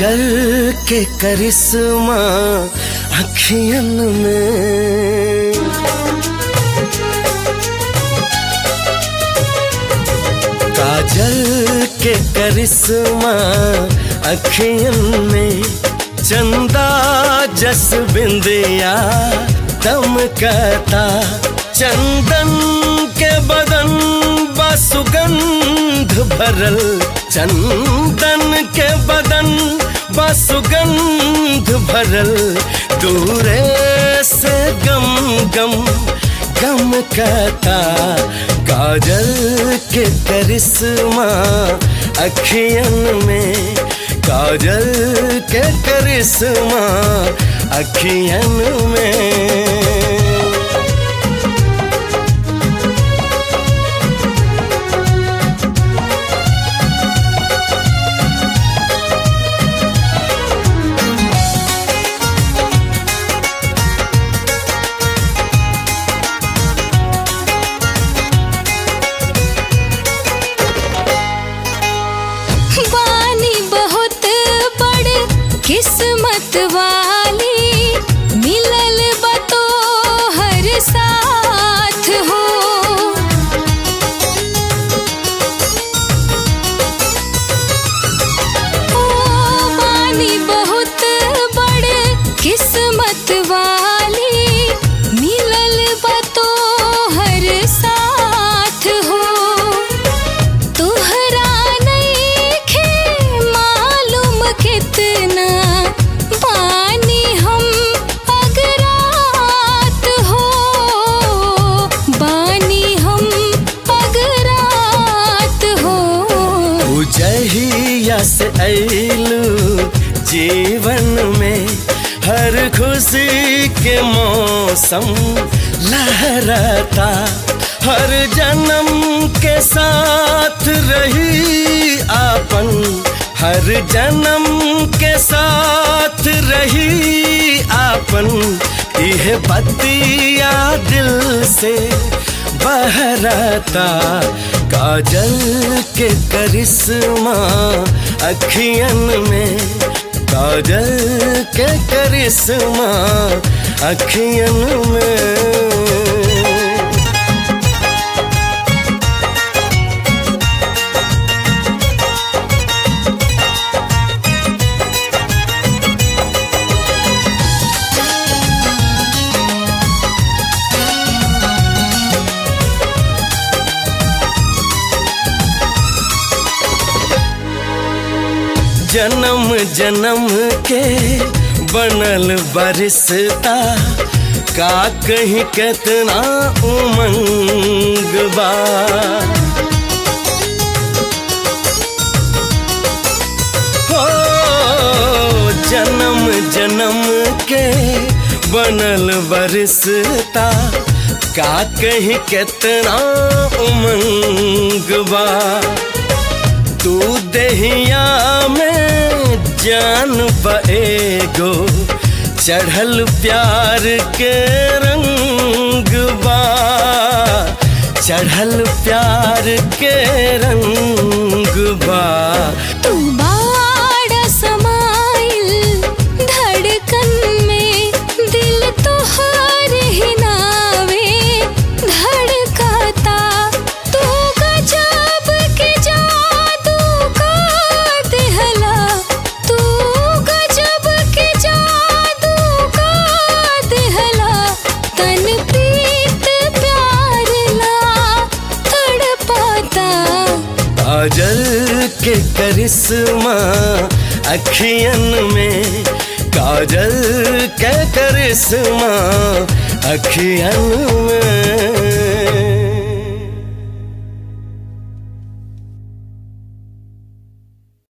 काजल के करिश्मा अखियन में काजल के करिश्मा अखियन में चंदा जस बिंदिया दमकता चंदन के बदन बसुगंध भरल चंदन के बदन बसुगंध भरल दूरे से गम गम गम कहता काजल के करिश्मा अखियन में काजल के करिश्मा अखियन में बानी बहुत बड़ किस्मत वाली मिलल बतो हर साथ हो ओ बानी बहुत बड़ किस्मत वाली मिलल बतो हर साथ हो तुहरा नइखे मालूम कितना बानी हम अगरात हो बानी हम अगरात हो उजहिया से ऐलू जीवन में हर खुशी के मौसम लहराता हर जन्म के साथ रही आपन हर जन्म के साथ रही आपन यह बतिया दिल से बहराता काजल के करिश्मा अखियन में काजल के करिश्मा अखियन में जन्म जन्म के बनल बरिसता का कहीं कितना उमंग बा हो जन्म जन्म के बनल बरिसता का कहीं कितना उमंग बा तू दहिया में जान बएगो चढ़ल प्यार के रंग बा चढ़ल प्यार के रंग बा तू बाड़ा समाइल धड़कन में दिल तोहर ही नावे धड़काता तू गजब के जादू का दिहला तू गजब के जादू का दिहला तन प्रीत प्यार ला तड़पाता काजल के करिश्मा अखियन में काजल के करिश्मा अखियन में